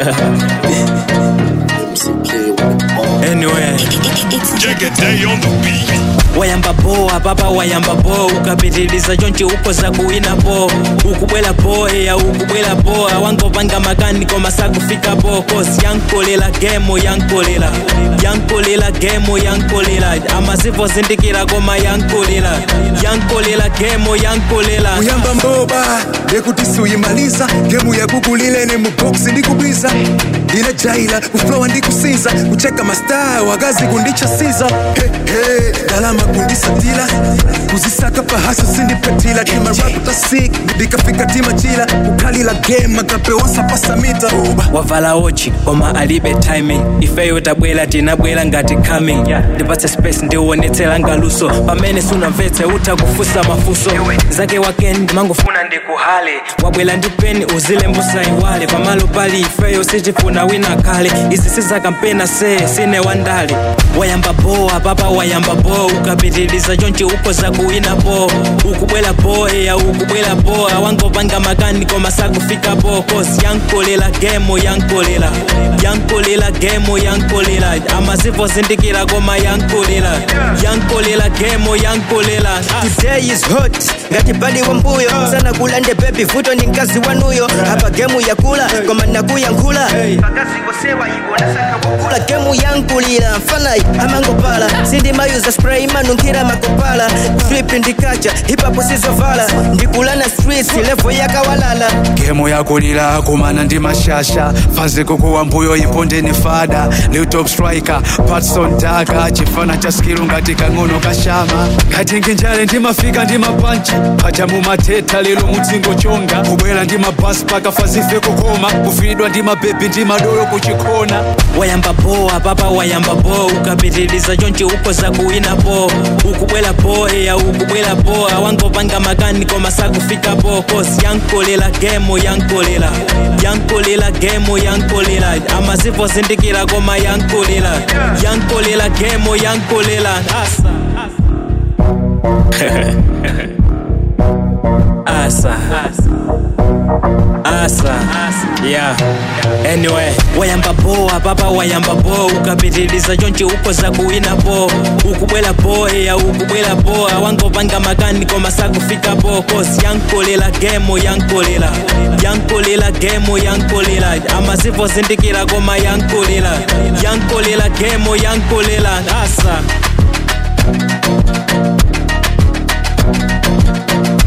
anyway Day on the beat. wayamba boa papa wayamba bo ukapitiliza chonchi ukoza kuwina po ukubwela po eya ukubwela po awangopanga makani koma sakufika po kosi yankolela gemo yankolela yankolela gemo yankolela amazivo zindikira koma yankolela yankolela gemo yankolela kuyamba mboba yekuti siuyimaliza gemu yakukulile ne muboksi ndikubwiza inajaila kuflowa ndikusinza kucheka mastaa wagazi kundichasiza hehe dalama kundisatila kuzisaka pahasa sindipetila timaraputasik ndikafika timachila kukalila game akapewosa pasamita Oba. wavala ochi koma alibe timing ifeyo tabwera tinabwera ngati coming ndipatse space ndiuonetsera ngaluso pamene sunamvetse utakufusa mafuso zake wakeni ndimangofuna ndikuhale wabwera ndi peni uzilembusa iwale pamalo pali ifeyo sichifuna wina kale izi sizakampena se sine wandale wayamba boa papa wayamba bo ukapitiliza chonchi ukoza kuwina po ukubwela po eya ukubwela po awangopanga makani koma sakufika po kosi yankolela gemo yankolela yankolela gemo yankolela amazivo zindikira koma yankolela yankolela gemo yankolela ah. today is hot ngati badi wa mbuyo sana kulande bebi vuto ndi mkazi wanuyo apa gemu yakula koma nakuyankhula kula gemu yankulira mfanayi amangopala sindimayuza spray imanunkhira makopala flip ndikacha hipapo sizovala ndikulana streets levo yakawalala gemo yakulira kumana ndi mashasha faze kukuwa mbuyo ipondeni fada new top striker patson daka chifana cha skilu ngati kang'ono kashama ngati nginjale ndimafika ndi mapanchi paja mumateta lero mutsingo chonga kubwera ndi mabasi paka fazife kukoma kufidwa ndi mabebi ndi madolo kuchikona wayamba boa papa wayamba bo ukapitiliza chonchi ukoza kuwina po ukubwela po eya ukubwela po awangopanga makani koma sakufika po kosi yankolela gemo yankolela yankolela gemo yankolela amazivo zindikira koma yankolela yankolela gemo yankolela asa asa asa yeah anyway wayamba boa papa wayamba bo ukapitiliza chonchi ukoza kuwina po ukubwela po eya ukubwela po awangopanga makani koma sakufika po kosi yankolela gemo yankolela yankolela gemo yankolela amazivo zindikira koma yankolela yankolela gemo yankolela asa